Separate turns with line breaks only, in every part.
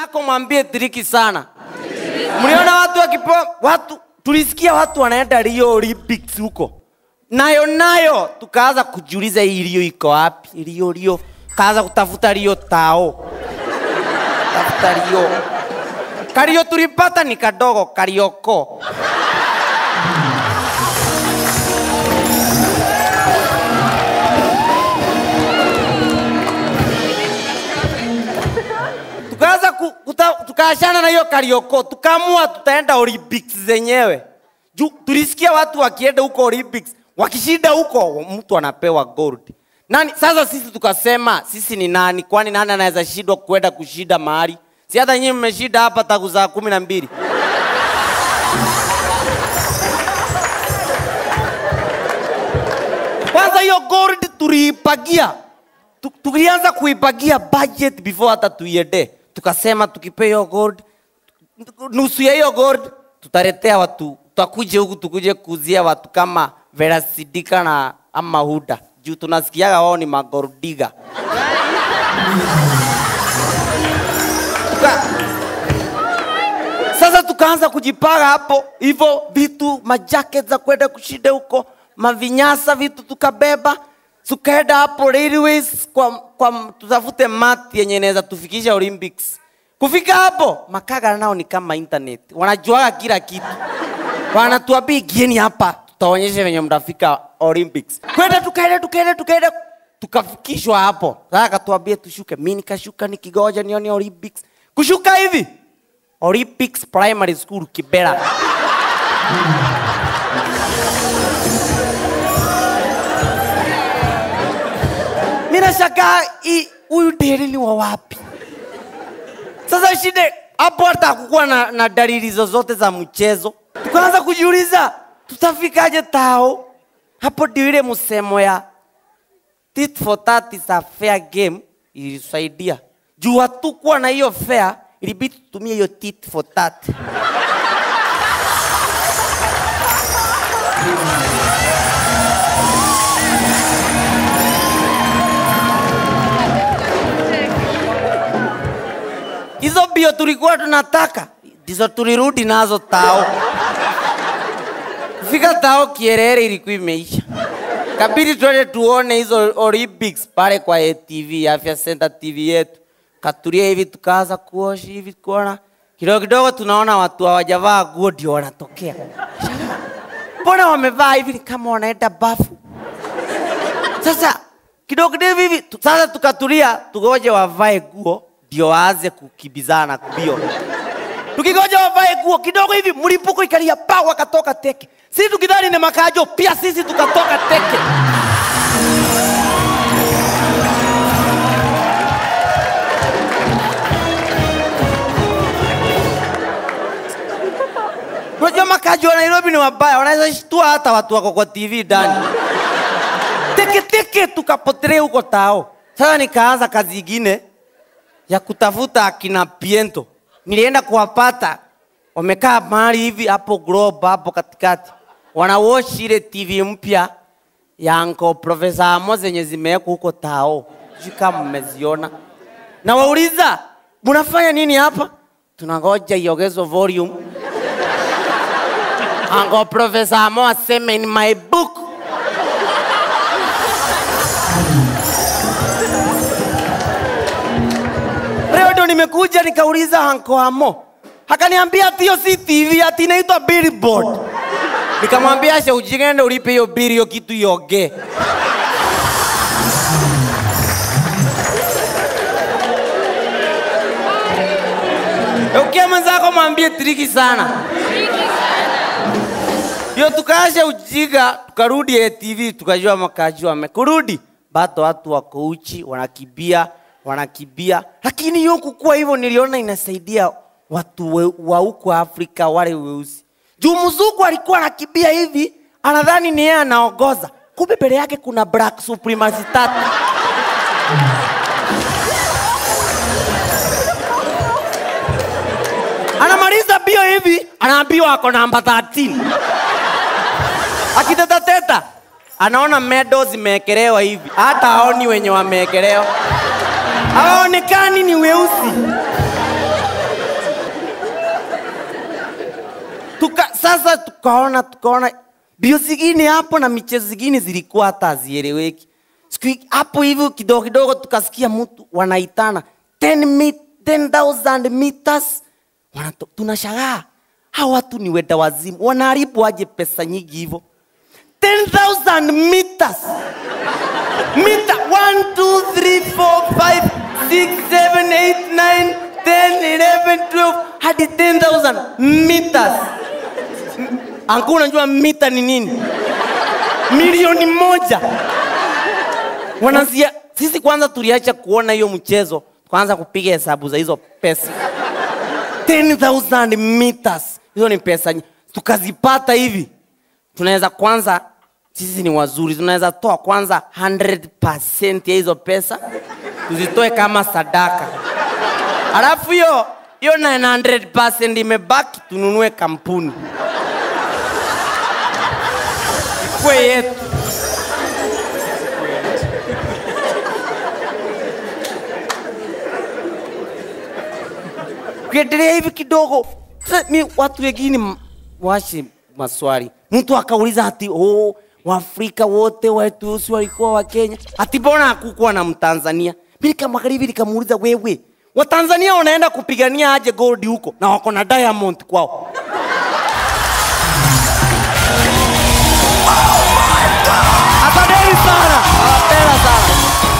mwenzako mwambie triki sana. Mliona watu wakipewa watu, tulisikia watu wanaenda Rio Olympics huko, nayo nayo tukaanza kujiuliza hii Rio iko wapi? Rio Rio, kaanza kutafuta Rio tao, tafuta Rio. Kario tulipata ni kadogo, Karioko. tukaanza ku- kuta- tukaachana na hiyo Karioko, tukaamua tutaenda Olympics zenyewe. Juu tulisikia watu wakienda huko Olympics, wakishinda huko mtu anapewa gold. Nani sasa sisi tukasema sisi ni nani? Kwani nani anaweza shindwa kwenda kushinda mahali? Si hata nyinyi mmeshinda hapa tangu saa kumi na mbili. Kwanza hiyo gold tuliipagia Tu- tulianza kuipagia budget before hata tuiende. Tukasema tukipe hiyo gold, nusu ya hiyo gold tutaletea watu, tutakuje huku tukuje kuuzia watu kama Vera Sidika na ama Huda juu tunasikiaga wao ni magordiga. Tuka- Sasa tukaanza kujipanga hapo hivyo vitu majacket za kwenda kushinda huko, mavinyasa vitu tukabeba, tukaenda hapo railways kwa, kwa tutafute mat yenye inaweza tufikisha Olympics. Kufika hapo makaga nao ni kama internet, wanajuaga kila kitu, wanatuambia gieni hapa, tutaonyesha venye mtafika Olympics. Kwenda tukaenda tukaenda tukaenda tukafikishwa hapo, sasa akatuambia tushuke. Mimi nikashuka nikigoja nione Olympics. Kushuka hivi Olympics Primary School Kibera. Mimi nashangaa hii- huyu Deli ni wa wapi? Sasa shida hapo hata hakukuwa na, na dalili zozote za mchezo. Tukaanza kujiuliza tutafikaje tao. Hapo ndio ile msemo ya tit for tat is a fair game ilisaidia. Juu hatukuwa na hiyo fair, ilibidi tutumie hiyo tit for tat. Hizo bio tulikuwa tunataka ndizo tulirudi nazo tao. Kufika tao kierere ilikuwa imeisha. Kabidi twende tuone hizo Olympics pale kwa ATV, Afya Center TV yetu. Katulia hivi tukaanza kuosha hivi kuona kidogo kidogo tunaona watu hawajavaa nguo ndio wanatokea. Mbona wamevaa hivi ni kama wanaenda bafu? Sasa kidogo kidogo hivi tu- sasa tukatulia tugoje wavae nguo ndio waanze kukimbizana kubio. Tukigoja wavae nguo kidogo hivi mlipuko ikalia pa wakatoka teke. Sisi tukidhani ni makajo pia sisi tukatoka teke. Unajua makaji wa Nairobi ni wabaya, wanaweza shtua hata watu wako kwa TV ndani. Teke teke tukapotelea huko tao. Sasa nikaanza kazi ingine ya kutafuta akina Piento. Nilienda kuwapata wamekaa mahali hivi hapo Globe hapo katikati, wanawash ile TV mpya ya Uncle Professor Amo zenye zimewekwa huko tao, sijui kama mmeziona. Na wauliza mnafanya nini hapa? Tunangoja iongezwe volume Uncle Professor Amo aseme in my book. Leo ndo nimekuja nikauliza Uncle Amo. Akaniambia ati hiyo si TV ati inaitwa billboard. Nikamwambia acha ujigende ulipe hiyo bili hiyo kitu ioge. Ukia mwenzako mwambie triki sana. Hiyo tukaasha ujiga, tukarudi ATV, tukajua makaji wamekurudi. Bado watu wako uchi, wanakibia, wanakibia. Lakini hiyo kukua hivyo niliona inasaidia watu we, wa huko Afrika wale weusi. Juu mzungu alikuwa anakibia hivi, anadhani ni yeye anaongoza. Kumbe mbele yake kuna black supremacy tatu. Anamaliza bio hivi, anaambiwa ako namba 13 akitetateta anaona medo zimeekelewa hivi, hata haoni wenye wameekelewa, hawaonekani ni weusi. sasa tukaona tukaona bio zingine hapo na michezo zingine zilikuwa hata hazieleweki siku hii- hapo hivyo kidogo kidogo tukasikia mtu wanaitana 10 mi- 10,000 meters Wanato, tunashangaa hawa watu ni wenda wazimu wanaharibu aje pesa nyingi hivyo 10000 meters mita 1 2 3 4 5 6 7 8 9 10 11 12 hadi 10000 meters anku unajua mita ni nini milioni moja wanazia sisi kwanza tuliacha kuona hiyo mchezo kwanza kupiga hesabu za hizo pesa 10000 meters hizo ni pesa nyi- tukazipata hivi tunaweza kwanza sisi ni wazuri tunaweza toa kwanza 100% ya hizo pesa tuzitoe kama sadaka alafu hiyo hiyo 900% imebaki tununue kampuni ikwe yetu ukiendelea hivi kidogo sasa mi watu wengine m- washi maswali mtu akauliza ati oh, waafrika wote watusi walikuwa wa kenya ati mbona hakukuwa na mtanzania mi nikamwangalia hivi nikamuuliza wewe watanzania wanaenda kupigania aje gold huko na wako na diamond kwao asanteni sana nawapenda sana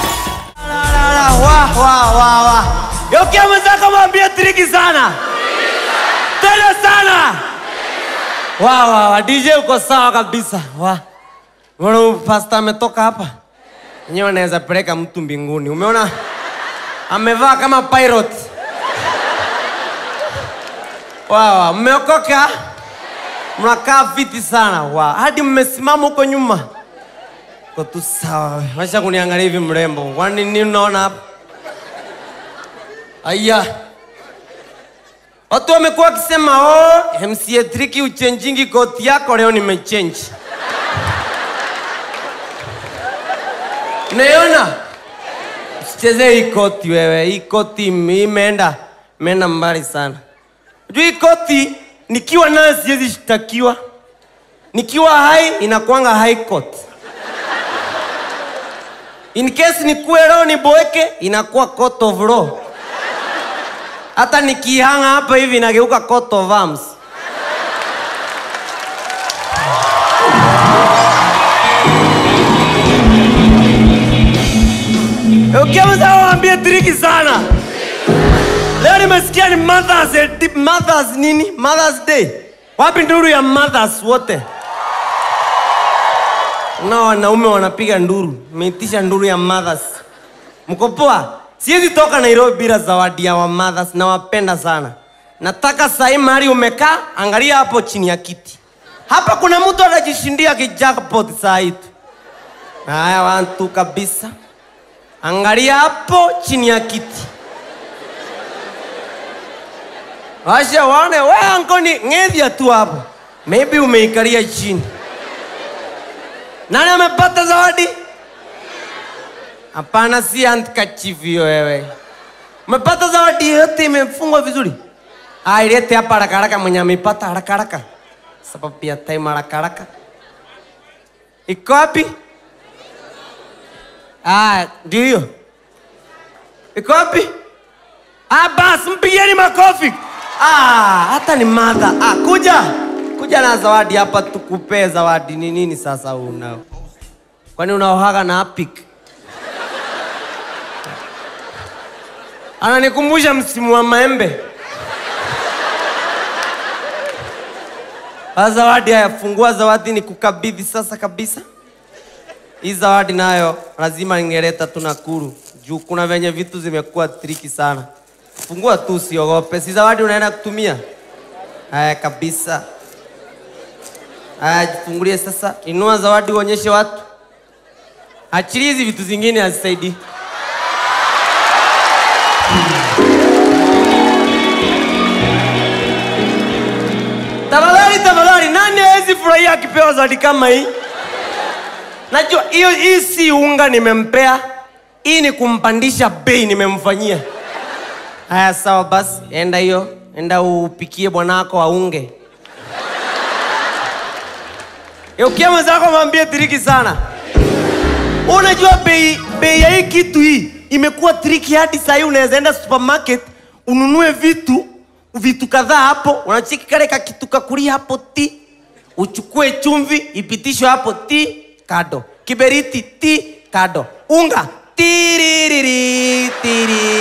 wa wa wa wa yokia mwenzako mwambie triki sana tena sana wa wa wa dj uko sawa kabisa wa Mbona huyu pasta ametoka hapa enyewe anaweza peleka mtu mbinguni umeona amevaa kama pirate wawa mmeokoka mnakaa fiti sana wa hadi mmesimama huko nyuma Uko tu sawa washa kuniangalia hivi mrembo kwani nini unaona hapa aya watu wamekuwa wakisema oh, mca triki uchenjingi koti yako leo nimechenji Unaiona? Usichezee hii koti wewe, hii koti ime- imeenda imeenda mbali sana. Juu hii koti nikiwa nayo siwezi shtakiwa, nikiwa hai inakuanga high court. In case nikuwe leo niboeke inakuwa court of law. Hata nikihanga hapa hivi inageuka court of arms. Ukianza waambie triki sana. Leo nimesikia ni Mothers, Day- Mothers nini? Mothers Day. Wapi nduru ya mothers wote? Na wanaume wanapiga nduru. Meitisha nduru ya mothers. Mko poa? Siwezi toka Nairobi bila zawadi ya wa mothers na wapenda sana. Nataka sahi mahali umekaa, angalia hapo chini ya kiti. Hapa kuna mtu anajishindia kijackpot saa hii tu. Haya, wantu kabisa. Angalia hapo chini ya kiti. Washa waone we ankoni ngedhia tu hapo. Maybe umeikalia chini. Nani amepata zawadi? Hapana, si handkerchief hiyo wewe. Umepata zawadi yote imefungwa vizuri? Ah, ilete hapa haraka haraka mwenye ameipata haraka haraka. Sababu pia time haraka haraka. Iko wapi? Ah, ndio hiyo. Iko wapi? Ah, basi mpigieni makofi. Ah, hata ni madha. Ah, kuja. Kuja na zawadi hapa tukupee zawadi. Ni nini sasa unao? Kwani unaohaga na apik? Ananikumbusha msimu wa maembe. Ah, zawadi haya, fungua zawadi ni kukabidhi sasa kabisa. Hii zawadi nayo lazima ningeleta tu Nakuru juu kuna venye vitu zimekuwa triki sana. Fungua tu, usiogope. Si zawadi unaenda kutumia? Haya kabisa. Haya, jifungulie sasa. Inua zawadi uonyeshe watu. Achilia hizi vitu zingine hazisaidii. Tafadhali, tafadhali, nani hawezi furahia akipewa zawadi kama hii? Najua hiyo hii si unga nimempea, hii ni kumpandisha bei nimemfanyia. Haya, sawa basi, enda hiyo, enda upikie bwanako aunge. Eukia mwenzako mwambie triki sana. Unajua bei bei ya hii kitu hii imekuwa triki hadi sahii unaweza enda supermarket ununue vitu vitu kadhaa hapo, unacheki kale ka kitu kakuli hapo ti, uchukue chumvi ipitishwe hapo ti kado, kiberiti ti kado, unga tiririri tiri